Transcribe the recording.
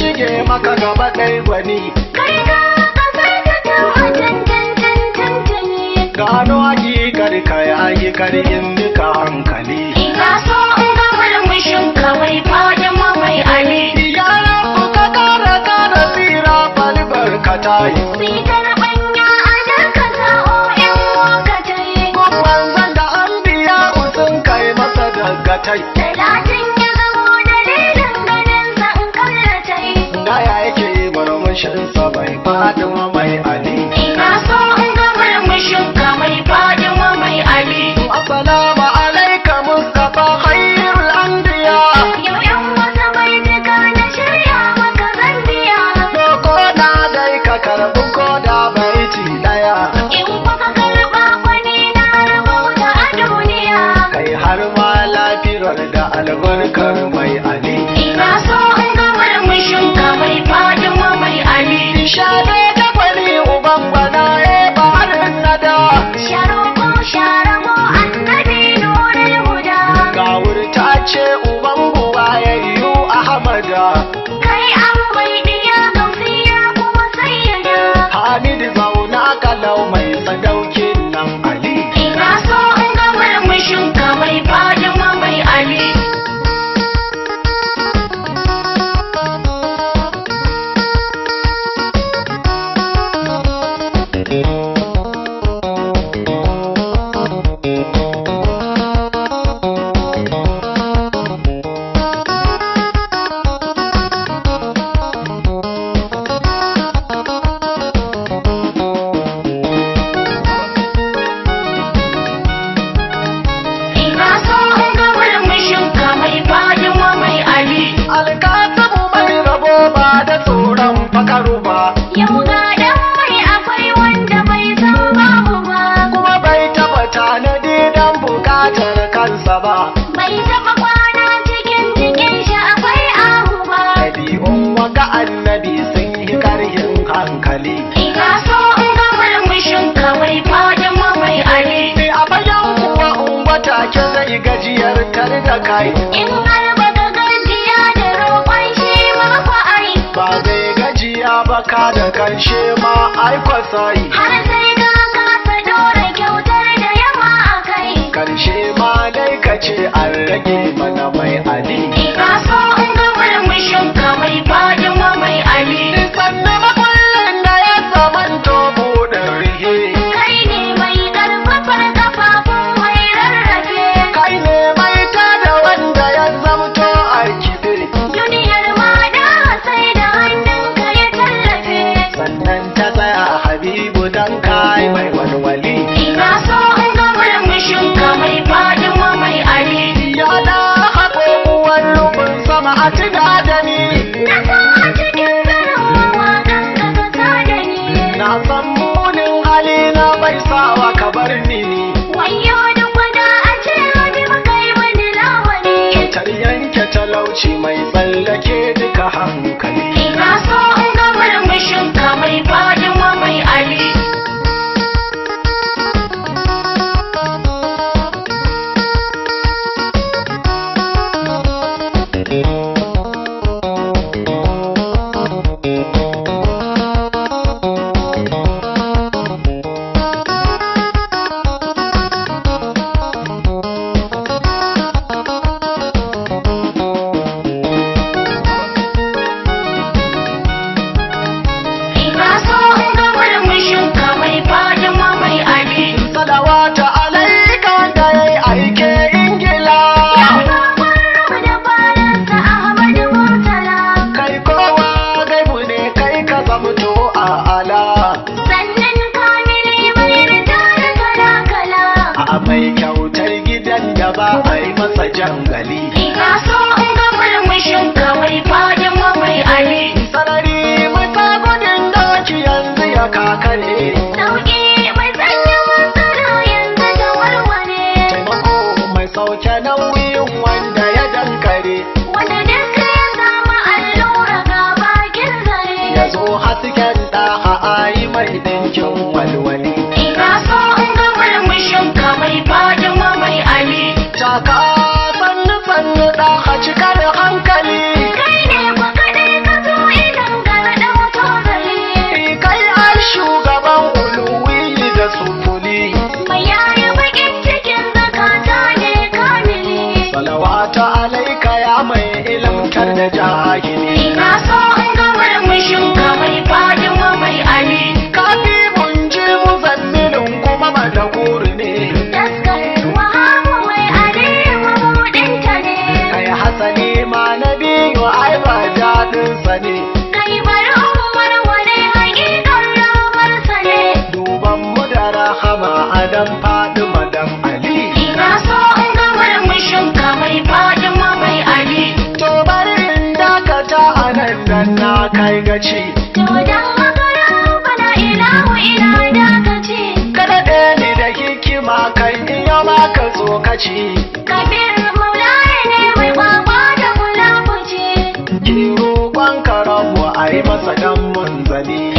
shige maka gaba ɗai gwani Kai ka kasar ka ta wajen tantantantantane. gano hakikar ka yayi karin duka hankali Ina so in ga murmushin ka mai fadin mai ali. yaran ku ka kara kara tsira balibar ka tayi Sitar banya a darka sa'o in lokatai. manzan da an biya sun kai masa dagatai Talatin ya zamo dalilin ganin sa in kallatai. da ya yake murmushinsa bai fadin mai ali Ina so in ga murmushin ka mai fadin mai ali. assalamu alaika mustafa khairul anbiya Yau yan wata bai duka na shirya maka zan biya. ko na dai ka karbi ko da baiti daya In kuka karɓa wani na rubuta a duniya. kai har ma lafiyar da albarkar mai ali Ina so in ga murmushin ka mai fadin mai ali. shade da kwali uban bana e barin nada Sharo ko share mo annabi nurul huda. ga wurta ce uban buwa yayyu ahmada Kai an mai diya gausiya kuma sayyada. hamid zauna kalau mai sadaukin nan ali Ina so in ga murmushin ka mai fadin mai ali. Ina so in ga murmushin ka mai fadin mai ali. alkatabu mai rabo ba da tsoron fakaru ba Yau ga dan mai akwai wanda bai san babu ba. kuma bai taba tanadi dan bukatar kansa ba Bai taɓa kwana cikin cikin shi akwai ahu ba. ɗabi'un waga annabi sun yi karhin hankali Ina so in ga murmushin ka mai fadin mai ali. Ni a bayan kuwa umbata ke zai gajiyar tar da kai In har baka gajiya da roƙon shi ma fa ai. ba zai gajiya ba ka da karshe ma aikwa sai Har sai ka kasa dora kyautar da yawa a kai. karshe ma dai ka ce an rage mana mai ali Ina so in ga murmushin ka mai fadin mai ali. sannan makullin da ya zamanto buɗin rihe Kai ne mai ƙarfafar kafafun mai rarrafe. kai ne mai tada wanda ya zamto a kibe Duniyar ma da sai da hannunka ya tallafe. sannan ta tsaya habibu dan kai mai walwali Ina so in ga murmushin ka mai fadin mai ali. ya da haƙo uwar rufin sama a tuna da ni Na san a cikin garin mawaƙan ka ka tada ni. na san munin hali na bai sawa ka bar ni Wayo duk wanda a ce wani makai wani lawani. tar yanke talauci mai tsallake duka hankali Ina so in ga murmushin ka mai fadin mai ali. Ina so in ga murmushin ka mai fadin mai ali. salawata alaika da yayi aike ingila Ya sabon rubu da faransa Ahmadu Murtala. kai kowa gaibu ne kai ka zamto a ala Sannan kamili mai rita da kala-kala. a mai kyautar gidan da ba a yi masa jangali Ina so in ga murmushin ka mai fadin mai ali. sarari mata gudun doki yanzu ya kakare Sauƙi mai sanya matsala yanzu ta warware. taimako mai sauke nauyin wanda ya dankare Wanda duk ya samu allura ga bakin zare. ya zo hasken da a ayi mai dinkin walwali Ina so in ga murmushin ka mai fadin mai ali. taka sannu sannu da a cikar hankali Kai ne fa kaɗai ka zo sani kai bari umar wane hakikar ramarsa ne duban mu da rahama adam fadima dan ali ina so in ga murmushin ka mai fadima mai ali to bari in dakata a nan dan na kai gaci to dan haka rabbana ilahu ila dakaci kada ɗaya ne da hikima kan iya maka tsokaci kabir maulaya ne mai kwakwa da kulafuci ki roƙon ka rabu a yi masa dan munzali